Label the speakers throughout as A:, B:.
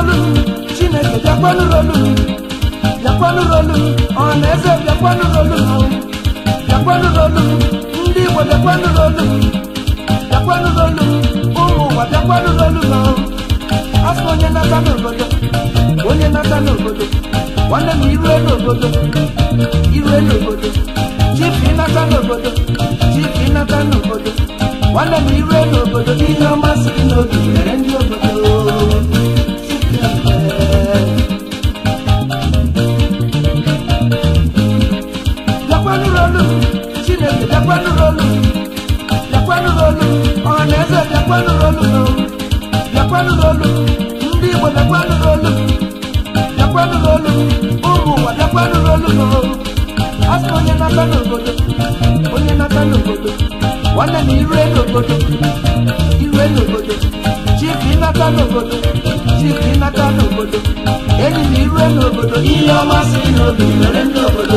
A: rolu chineke bịakwanụ rolu bịakwanụ rolu ọhaneze bịakwanụ rolu bịakwanụ rolu ndị igbo bịakwanụ rolu bịakwanụ rolu ụmụ ụwa bịakwanụ rolu asị onye nata n'obodo onye nata n'obodo nwanne m irue n'obodo irue n'obodo chifu ịnata n'obodo chifu ịnata n'obodo nwanne m irue n'obodo ihe ọma si gị n'obi mere ndị obodo bịakwanụ rolu chineke bịakwanụ rolu bịakwanụ rolu ọhaneze bịakwanụ rolu bịakwanụ rolu ndị igbo bịakwanụ rolu bịakwanụ rolu ụmụ ụwa bịakwanụ rolu asị onye nata n'obodo onye nata n'obodo nwanne m irue n'obodo irue n'obodo chifu ịnata n'obodo chifu ịnata n'obodo enyi m irue n'obodo ihe ọma si n'obi mere ndị obodo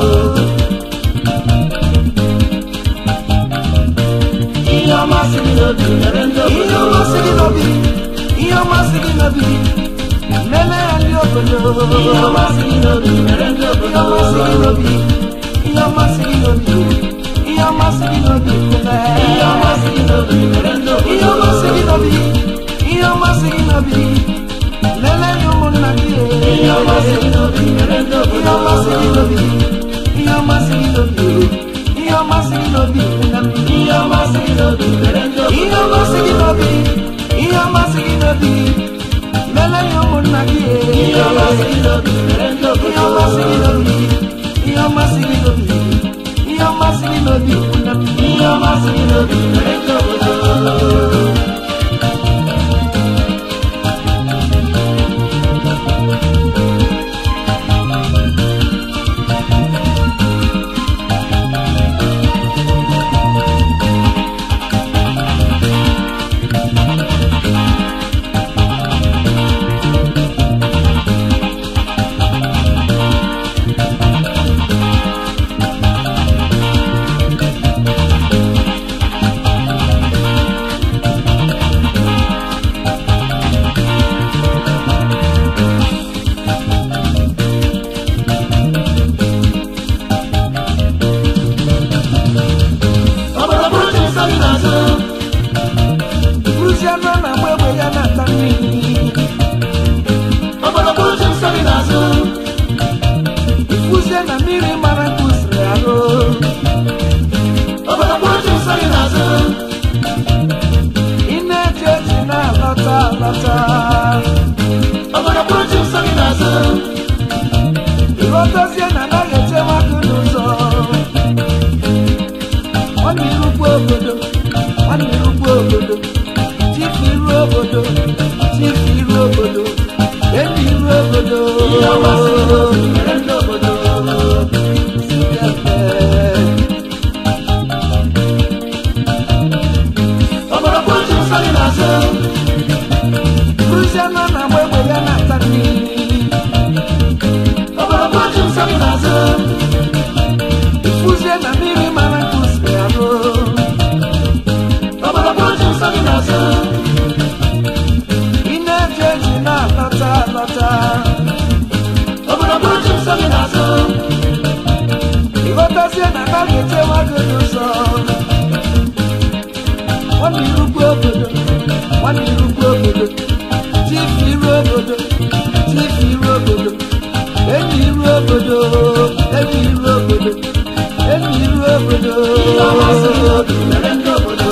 B: ihe ọma si gị n'obi mere ndị
A: ihe
B: obodo
A: ọma si gị n'obi ihe ọma si gị n'obi meme ya ndị obodo
B: ihe ọma si gị n'obi mere ndị
A: ihe
B: obodo
A: ọma si gị n'obi ihe ọma si gị n'obi ihe ọma si gị n'obi kume
B: ihe ọma si gị n'obi mere ndị
A: ihe
B: obodo
A: ọma si gị n'obi ihe ọma si gị n'obi lele ya ụmụnna gị
B: ihe ọma si gị n'obi mere ndị
A: ihe ọma si gị
B: obodo
A: n'obi ihe ọma si gị n'obi ihe ọma si gị n'obi nna m
B: ihe ọma si gị n'obi mere ndị
A: ihe
B: obodo
A: ọma si gị n'obi ihe ọma si gị n'obi lele ya ụmụnna gị
B: ihe ọma si gị n'obi mere ndị
A: ihe ọma si gị
B: obodo
A: n'obi ihe ọma si gị n'obi ihe ọma si gị n'obi nna m
B: ihe ọma si gị n'obi mere ndị obodo obodo bụrụ chi nsọ gị n'azụ
A: Bụrụzie anụ a na-agba egbe ya na-ata mmiri
B: obodo bụrụ chi nsọ gị n'azụ
A: Ifuzie na mmiri mara nke usiri arụ
B: obodo bụrụ chi nsọ gị n'azụ
A: ị na-eche echi na-alọta alọta
B: obodo bụrụ chi nsọ gị n'azụ
A: ịghọtazie na anaghị echewa gị n'ụzọ nwanne irukwu obodo nwanne irukwu obodo chifu iru obodo chifu iru obodo enyi iru obodo
B: ihe ọma si gị n'obi mere ndị obodo obodo bụrụ chi nsọ gị n'azụ
A: Bụrụzie anụ a na-agba egbe ya na-ata mmiri
B: obodo bụrụ chi nsọ gị n'azụ
A: Ifuzie na mmiri mara nke usiri arụ
B: obodo bụrụ chi nsọ gị n'azụ
A: ị na-eji eji na-alọta alọta
B: obodo bụrụ chi nsọ gị n'azụ
A: ịghọtazie na anaghị echewa gị n'ụzọ nwanne irukwu obodo nwanne irukwu obodo chifu iru obodo chifu iru obodo enyi iru obodo enyi iru obodo enyi iru obodo
B: ihe ọma si gị n'obi mere ndị obodo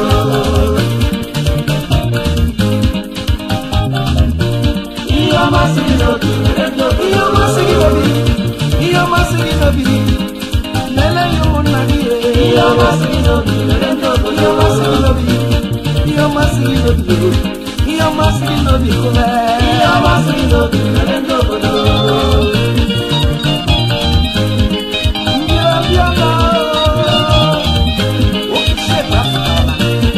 B: ihe ọma si gị n'obi mere ndị
A: ihe
B: obodo
A: ọmasị gị n'obi ihe ọmasị gị n'obi lele ya ụmụnna gị
B: ihe ọma si gị n'obi mere ndị
A: ihe
B: obodo
A: ọmasị gị n'obi ihe ọmasị gị n'obi ihe ọmasị gị n'obi kụme
B: ihe ọma si gị n'obi mere ndị obodo
A: ndị ọbịa na okwuchie dapụtara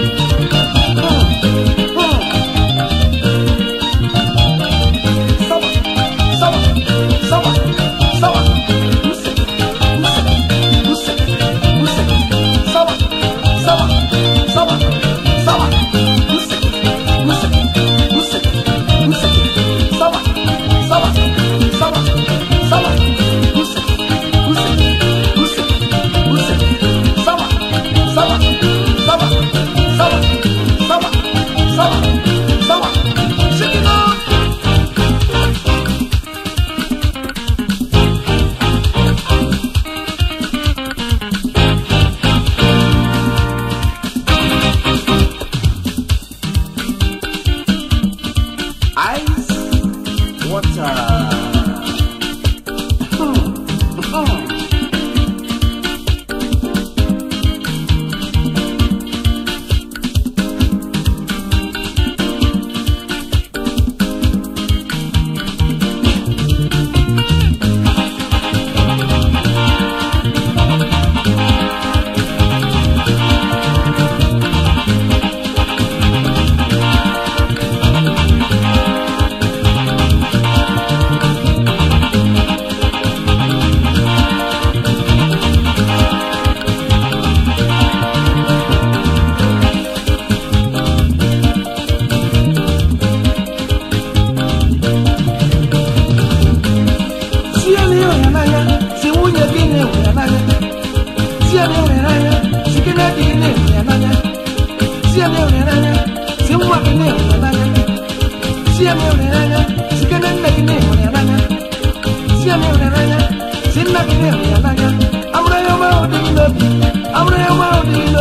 A: sawa sawa sawa sawa use use use use sawa sawa sawa sawa use use use use sawa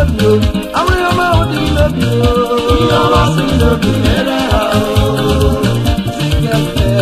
A: n'obi o amụrụ ya ọma ahụ dị gị n'obi o
B: ihe ọma si gị n'obi mere ha o
A: Zikete.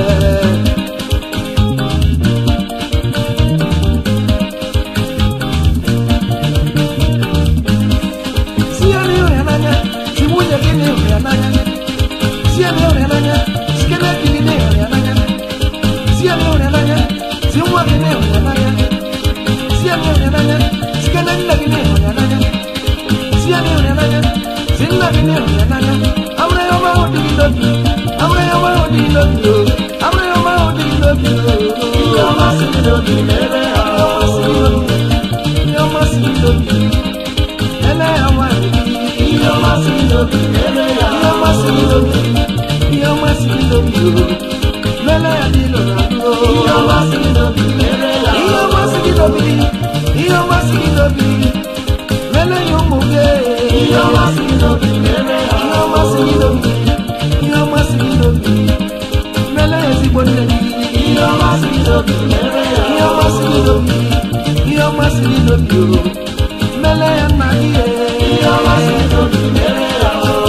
A: Si ya n'ịhụ ya n'anya, si nwunye gị n'ịhụ ya n'anya. Si ya n'ịhụ ya n'anya, si kene di gị n'ịhụ ya n'anya. Si ya n'ịhụ ya n'anya, si nwa gị n'ịhụ ya n'anya. Si ya n'ịhụ ya n'anya, si kene nne gị n'ịhụ ya n'anya. Si ya n'ịhụ ya n'anya, si nna gị n'ịhụ ya n'anya. Amụrụ ya ọma ahụ dị gị n'obi. Amụrụ ya ọma ahụ dị gị n'obi o. Amụrụ ya ọma ahụ dị gị n'obi o.
B: ihe ọma si gị n'obi mere ha o
A: Ihe ọma si gị n'obi. Ele ya nwanyị.
B: ihe ọma si gị n'obi mere ha
A: Ihe ọma si gị n'obi. Ihe ọma si gị n'obi o. Lele ya dị ilo na ndụ o.
B: ihe ọma si gị n'obi mere ha
A: Ihe ọma si gị n'obi. Ihe ọma si gị n'obi. Lele ya ụmụ gị.
B: ihe ọma si gị n'obi mere ha
A: Ihe ọma si gị n'obi. Ihe ọma si gị n'obi. Lele ya ezigbo nne gị.
B: ihe ọma si gị n'obi mere ha
A: Ihe ọma si gị n'obi. Ihe ọma si gị n'obi o. Lele ya nna gị.
B: ihe ọma si gị n'obi mere ha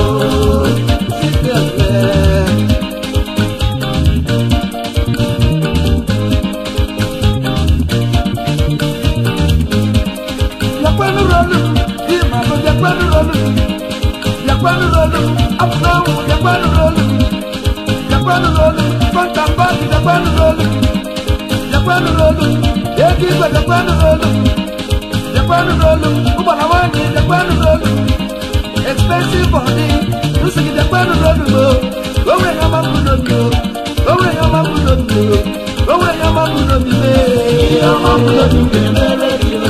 A: expensive body nsogide jakpanu lolumo owurẹ yan ma bu lomi o owurẹ yan ma bu lomi o owurẹ yan ma bu lomi me.
B: ihe ọma si gị n'obi mere gị o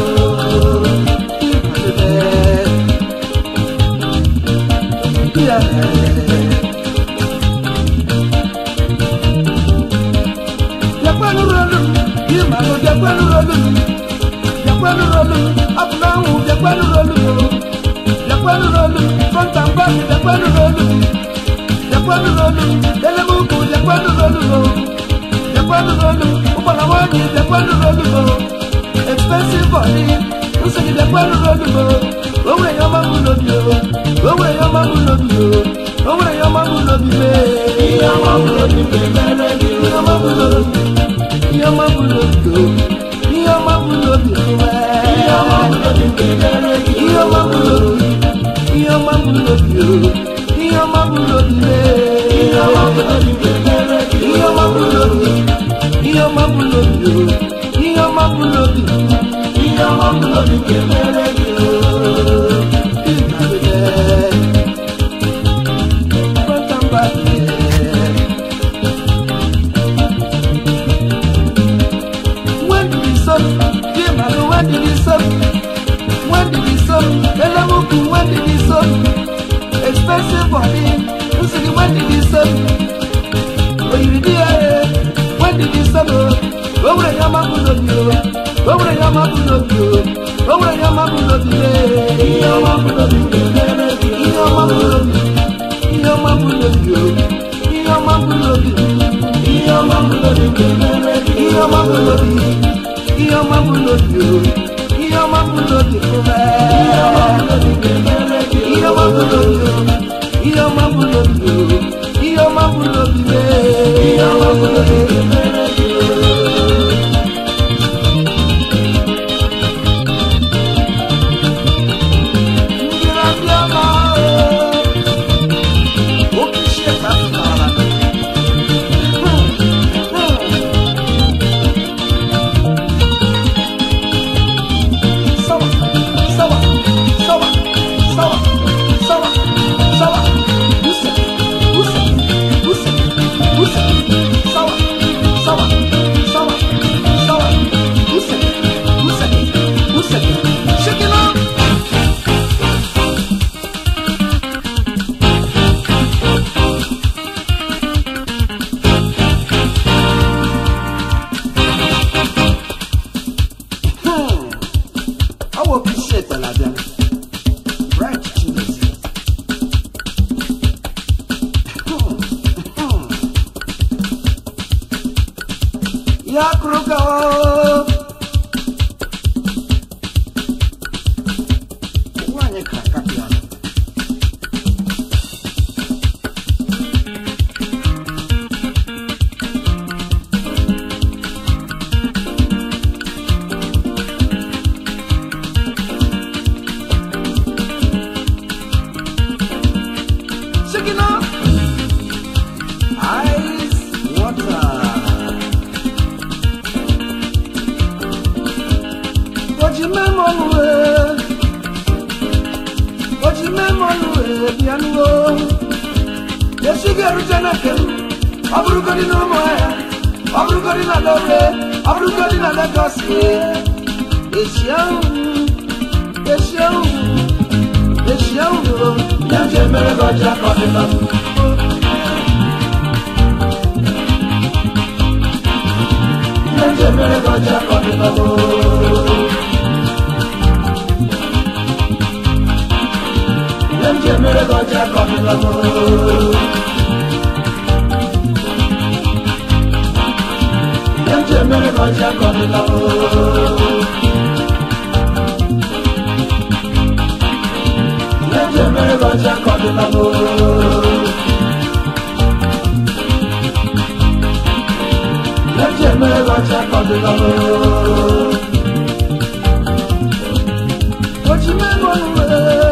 A: Jakpanu rolu, yi ma lo jakpanu rolu, jakpanu rolu, abunahu jakpanu rolu o, jakpanu rolu, front and back jakpanu rolu, jakpanu rolu, elemuku jakpanu rolu o, jakpanu rolu, ubalawani jakpanu rolu o, expensive body, nsogide jakpanu rolu o, owurẹ yan ma mu lobi o, owurẹ yan ma mu lobi o, owurẹ yan ma mu lobi me.
B: ihe ọma si gị n'obi mere gị o
A: Ihe ọma bụ n'obi, ihe ọma bụ n'obi o, ihe ọma bụ n'obi o,
B: ihe ọma si gị n'obi mere gị
A: ihe ọma bụ n'obi, ihe ọma bụ n'obi o, ihe ọma bụ n'obi mee.
B: ihe ọma si gị n'obi mere gị
A: Ihe ọma bụ n'obi, ihe ọma bụ n'obi o, ihe ọma bụ n'obi.
B: ihe ọma si gị n'obi mere gị o
A: Front and back, yeah. When did he stop? Jim, I know when did he stop? When did he stop? Elemuku, when did he stop? Expensive body. Nsogbu, when did he stop? Oyiri di ya ye. When did he stop? Owurẹ ya ma bu lobi o. Owurẹ ya ma bu lobi o. Owurẹ ya ma bu lobi ye.
B: ihe ọma si gị n'obi mere gị o
A: Ihe ọma bụ lobi. Ihe ọma bụ lobi o. Ihe ọma bụ lobi.
B: ihe ọma si gị n'obi mere gị
A: Ihe ọma bụ lobi. Ihe ọma bụ lobi o. Ihe ọma bụ lobi fún mẹ́.
B: ihe ọma si gị n'obi mere gị o
A: Ihe ọma bụ lobi o. Ihe ọma bụ lobi o. Ihe ọma bụ lobi mẹ́.
B: ihe ọma si gị n'obi mere gị o
A: Ndị na-abịa ma o. Oke isi efe afụtara. Hmm, hmm. Sawa, sawa, sawa, sawa, sawa, sawa. Use, use, use, use. Sawa, sawa, sawa, sawa. Use, use, use. Shake it up. Hmm. I will appreciate the Labian. Right, Jesus. Hmm. Hmm. Ya kruka o. Nwanyị ka bịanụo esi ga-erute na nke m ọ bụrụgodị na ụmụahịa ọ bụrụgodị na lore ọ bụrụgodị na legọs esi ahụ esi ahụ esi ahụ
B: ya nje mere gị ọcha ka ọ dịla m ya nje mere gị ọcha ka ọ dịla m ya nje mere gị ọcha ka ọ dịla m ya nje mere gị ọcha ka ọ dịla m ya nje mere gị ọcha ka ọ dịla m ya nje mere gị ọcha ka ọ dịla m
A: ojimenụnụwe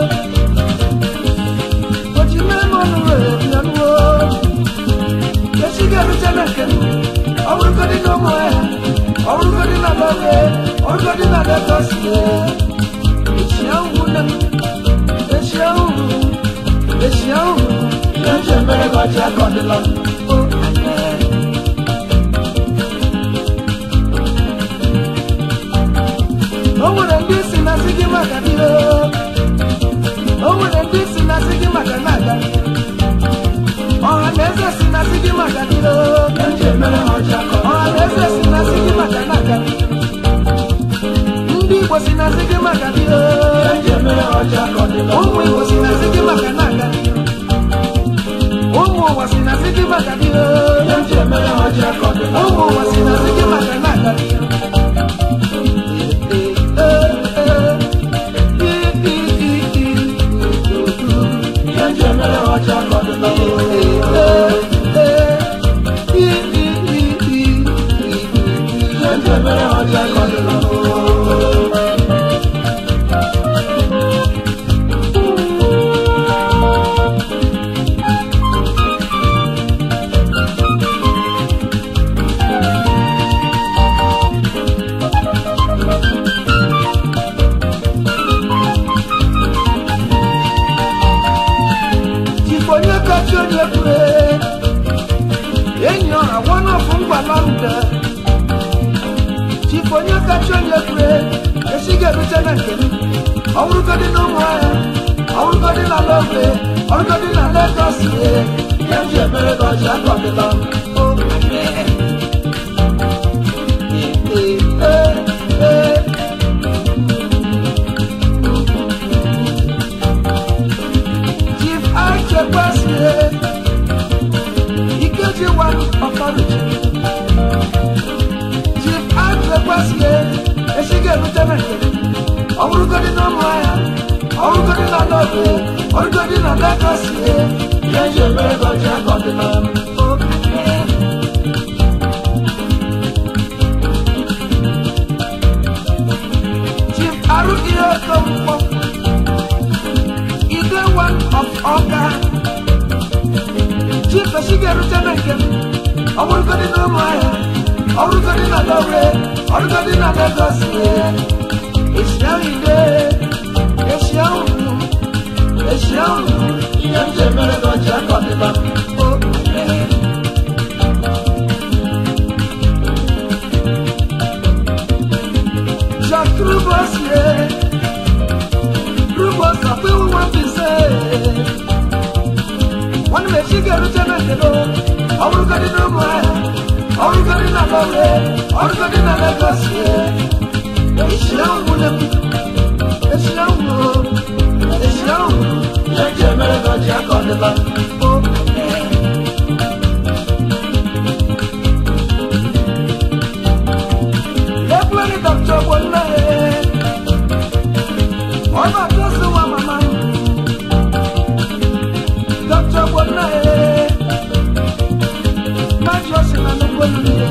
A: ojimenụnụwe bịanụo esi ga-erute na nke m ọ bụrụgodị na ụmụahịa ọ bụrụgodị na lore ọ bụrụgodị na legọs esi ahụ nne m esi ahụ esi ahụ
B: ya nje mere gị ọcha ka ọ dịla m
A: o nwere ndị si na-asị gị maka dị o nwere ndị si na-asị gị maka na-aga ọha na eze si na-asị gị maka dị
B: ya nje mere gị ọcha ka ọ
A: ọha na eze si na-asị gị maka na-aga ndị igbo si na-asị gị maka dị
B: ya nje mere gị ọcha ka ọ dịla m
A: ụmụ igbo si na-asị gị maka na-aga ụmụ ụwa si na-asị gị maka dị
B: ya nje mere gị ọcha ka ọ dịla m
A: ụmụ ụwa si na-asị gị maka na-aga
B: ya nje mere gị ọcha ka ọ dịla m ya nje mere gị ọcha ka ọ dịla m
A: Chifonye kachi onye kwure enyi ọha wọnọfụ ngwala nde Chifonye kachi onye kwure esighị erute na nke m ọ bụrụgodị na ụmụ ahịa ọ bụrụgodị na lọgwe ọ bụrụgodị na Legọs
B: ya nje mere gị ọcha ka ọ dịla m
A: Chief Achekwasi Ikeji one authority Chief Achekwasi esighị erute na nke m ọ bụrụgodị na ụmụ ahịa ọ bụrụgodị na lọgwe ọ bụrụgodị na Legọs
B: ya nje mere gị ọcha ka ọ dịla m
A: Chief Aruki Okonkwo, Ide one of Oka. Chief Esigerute na nke m, ọ bụrụgodị na ụmụahịa, ọ bụrụgodị na Lọre, ọ bụrụgodị na Legọs. Esi ahụ ide, esi ahụ, esi ahụ,
B: ya nje mere gị ọcha ka ọ dịla m
A: o. Jacques Rubos, yeah. Rubos, I feel what to say. One may she get to na kedo. I will get in my I will get in a love. I will get in a legacy. It's young woman. It's young woman. It's young woman.
B: ya nje mere gị ọcha ka ọ dịla m
A: Ekwere Dr. Bonne. Ọba Tosu wa mama. Dr. Bonne. Májọ sí na nnukwu olulu.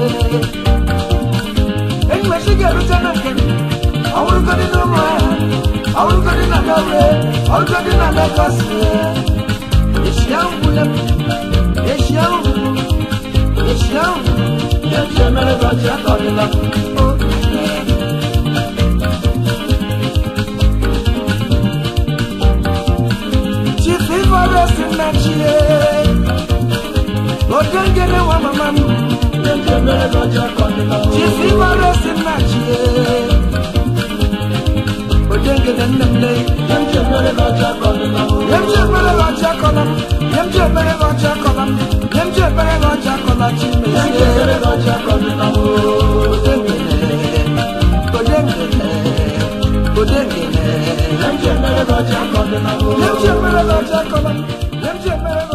A: Enyi m esighị erute na nke m. Ọ bụrụgodị na ụmụ ahịa. Ọ bụrụgodị na Lọre. Ọ bụrụgodị na Legọs. Esi ahụ gwụle m. Esi ahụ. Esi ahụ.
B: ya nje mere gị ọcha ka ọ dịla m
A: Chief si nna chie odengere nwa mama m chifi mara si nna chie odengere nne m lee yem ji emere gị ọcha akọla m yem ji emere gị ọcha akọla m yem ji emere gị ọcha akọla chimezie odengere odengere odengere yem ji emere gị ọcha akọla m yem ji emere gị ọcha akọla m yem ji emere gị